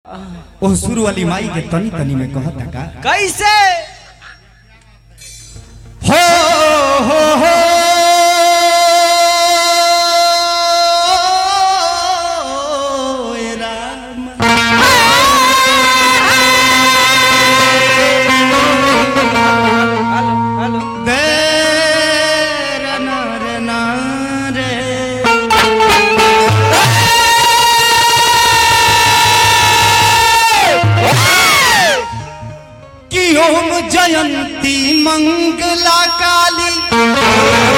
ओह सुर वाली माई के तनी तनी में कहता का कैसे हो हो हो ए राम हेलो हेलो दे रे ना रे ना रे कि ओम जयंती मंगला काली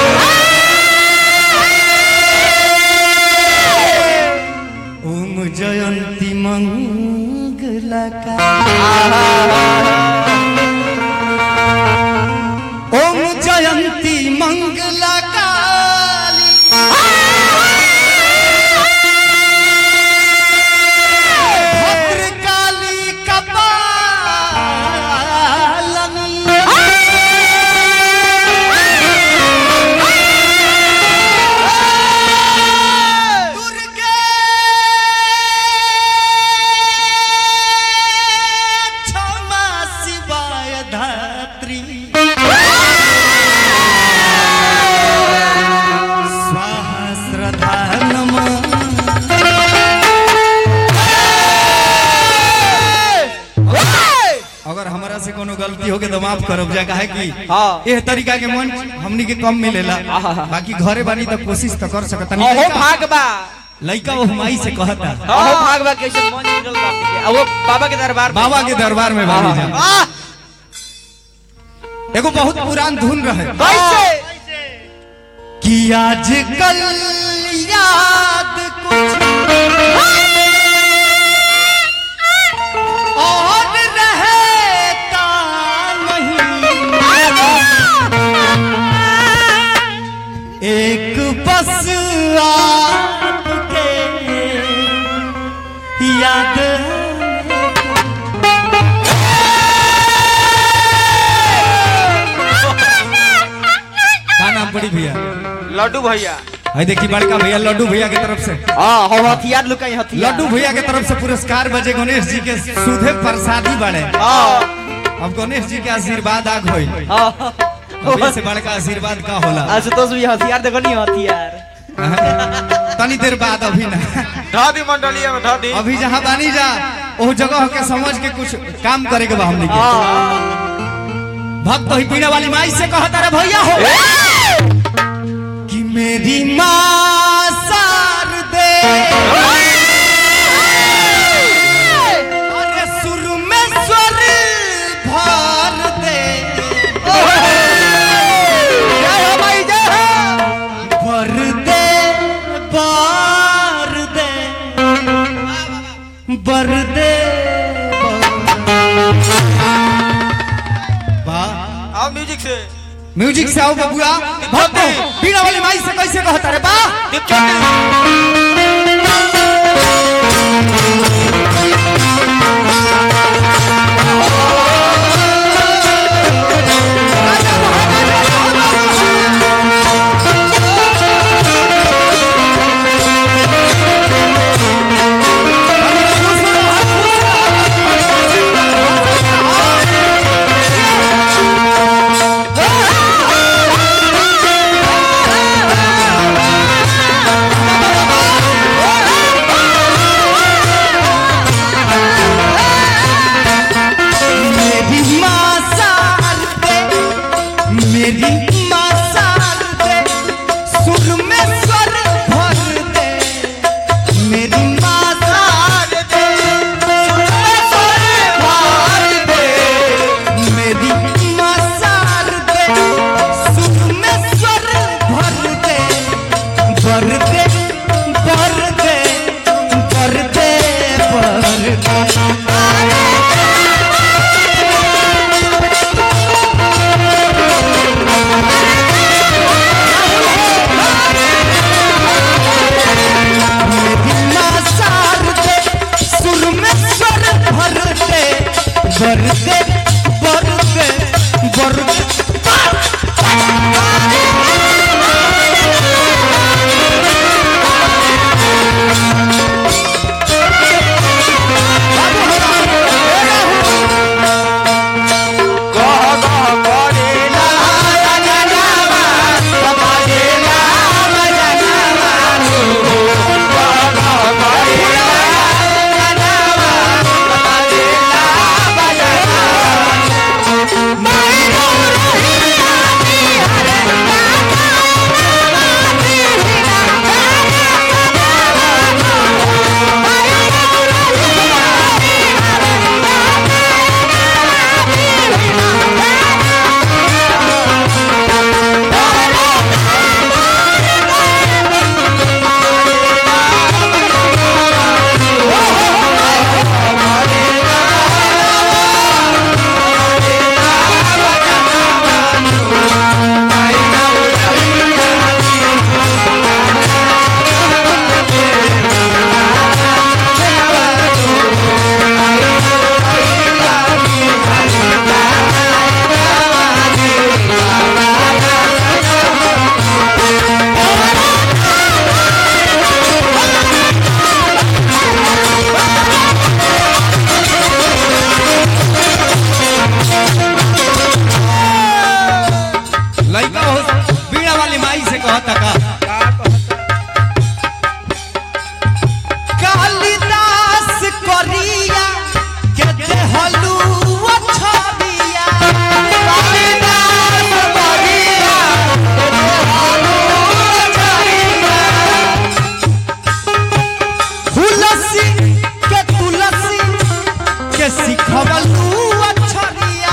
ओम जयंती मंगला काली ओम जयंती मंगला काली भद्रकाली कपालनी दुर्गे क्षमा शिवाय धात्री स्वाहा श्रद्धा नमः अगर हमरा से कोनो गलती हो गई तो माफ करब जा काहे कि हाँ। एह तरीका के मन हमनी के कम मिलेला बाकी घरे बानी तो कोशिश तो कर सकत अहो भागबा लइका वो माई से कहता अहो भागबा कैसे मन निकल बा अब वो बाबा के दरबार में। बाबा के दरबार में बानी जा आह, एगो बहुत पुरान धुन रहे कैसे कि आजकल याद कुछ और रहता नहीं एक बस आपके याद का नाम पड़ी भैया लड्डू भैया है देखी बड़का भैया लड्डू भैया के तरफ से हाँ हो हथियार लुकाई हथियार लड्डू भैया के तरफ से पुरस्कार बजे गणेश जी के सुधे प्रसादी बड़े हाँ अब गणेश जी के आशीर्वाद आग होई हाँ अभी से बड़का आशीर्वाद का होला आशुतोष भी हथियार देखो नहीं हथियार तनी देर बाद अभी ना ढादी मंडलिया में ढादी अभी जहाँ बानी जा वो जगह के समझ के कुछ काम करे के बा हमनी के भक्त ही पीने वाली माई से कहता रे भैया हो कि मेरी माँ सार दे अरे सुर में स्वर भर दे भर दे भर दे भर दे वाह आओ म्यूजिक से म्यूजिक से आओ बबुआ भक्त पीने वाली माई से कैसे कहता रे बा मेरी माँ सार दे मेरी माँ सार दे सुर में स्वर भर दे मेरी माँ सार दे सुर में स्वर भर दे मेरी माँ सार दे सुर में स्वर भर दे भर दे भर दे भर दे भर दे बिना सार दे सुर में स्वर भर दे भर दे भर दे भर दे बाबू सिखवलू अक्षरिया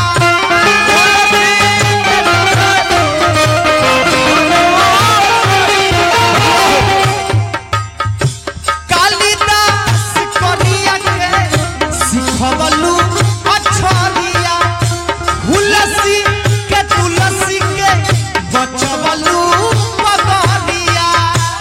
कालिदास करिया के सिखवलू अक्षरिया हुलसी के तुलसी के बचवलू पगरिया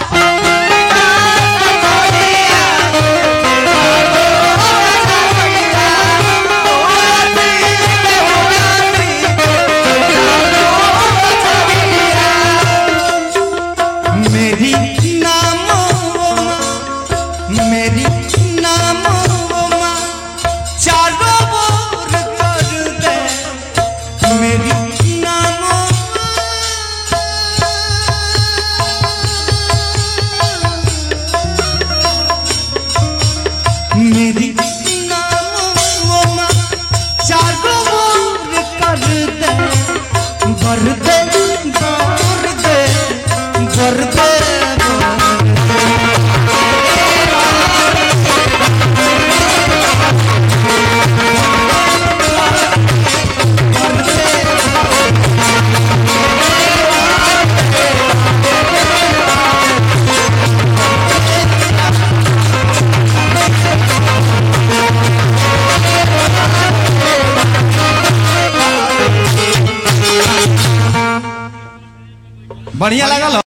मेरी नाम मेरी नाम चारों ओर कर दे मेरी नाम मेरी नाम चारों ओर कर दे भर दे भर दे भर दे बढ़िया लगा